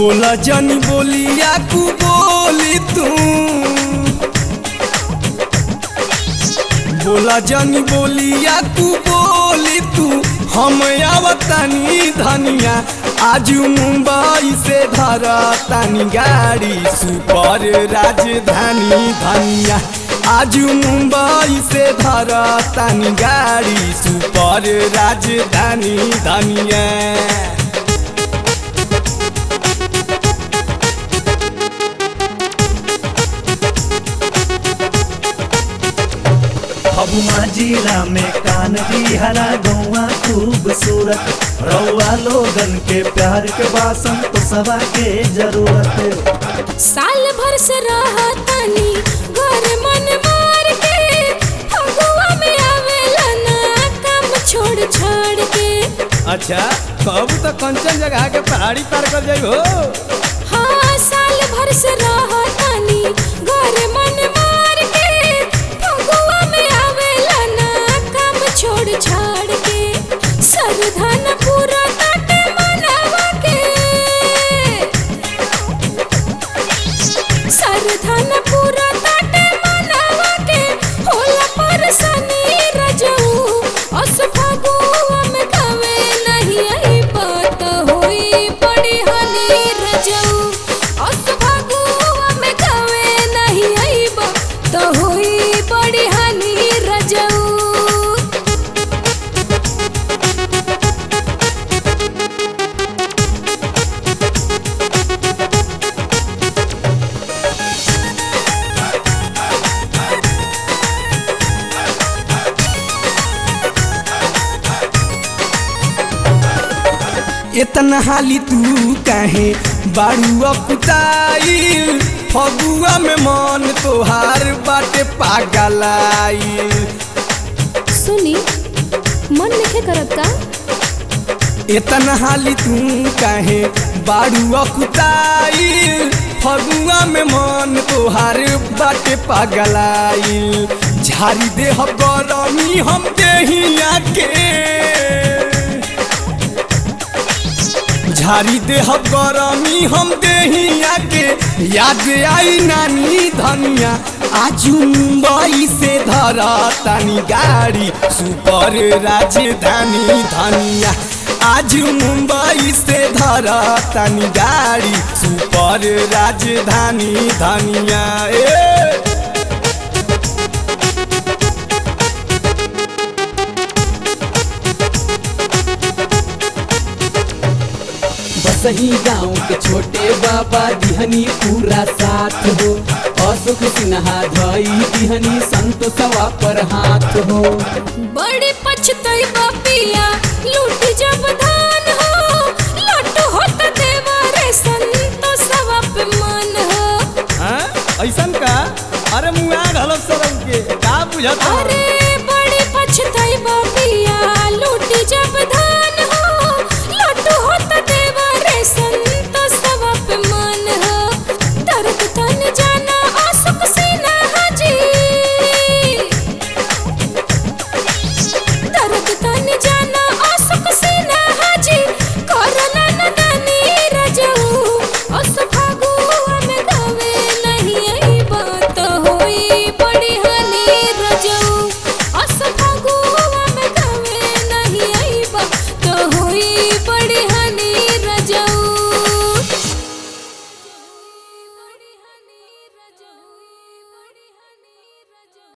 बोला जनी बोलिया कु बोली तू बोला जनी बोलिया कु बोली तू हम आवतानी धनिया आज मुंबई से धरा तानी गाड़ी सुपर राजधानी धनिया आज मुंबई से धरा तानी गाड़ी सुपर राजधानी धनिया फगुआ जिला में कान बिहरा गौआ खूबसूरत रउआ लोगन के प्यार के बासन तो सवा के जरूरत साल भर से रहतानी घर मन मार के फगुआ में आवेला ना काम छोड़ छोड़ के अच्छा कब तो कंचन जगह के पहाड़ी पार कर जाई हो हाँ साल भर से रहतानी घर मन मार के फगुआ में आवेला ना काम छोड़ छोड़ के सरधन पूरा काटे मनावा के सरधन पूरा काटे मनावा के होला परसनी रजऊ अस फगुआ में कवे नहीं आई बात होई बड़ी हनी रजऊ अस फगुआ में कवे नहीं आई बात होई बड़ी हनी रजऊ इतना हाली तू काहे बाड़ू अपुताइल फगुआ में मन तोहार बाटे पागलाइल सुनी मन नहीं करत का इतना हाली तू काहे बाड़ू अकुताइल फगुआ में मन तोहार बाटे पागलाइल झाड़ी दे हम गरमी हम देहिया के झाड़ी दे हम गरमी हम देहिया के याद आई नानी धनिया आज मुंबई से धरा तानी गाड़ी सुपर राजधानी धनिया आज मुंबई से धरा तानी गाड़ी सुपर राजधानी धनिया ए बसही गाँव के छोटे बाबा दिहनी पूरा साथ हो अशोक सिन्हा धई दिहनी संतोषवा पर हाथ हो बड़े पछतई बापिया लूट जब धा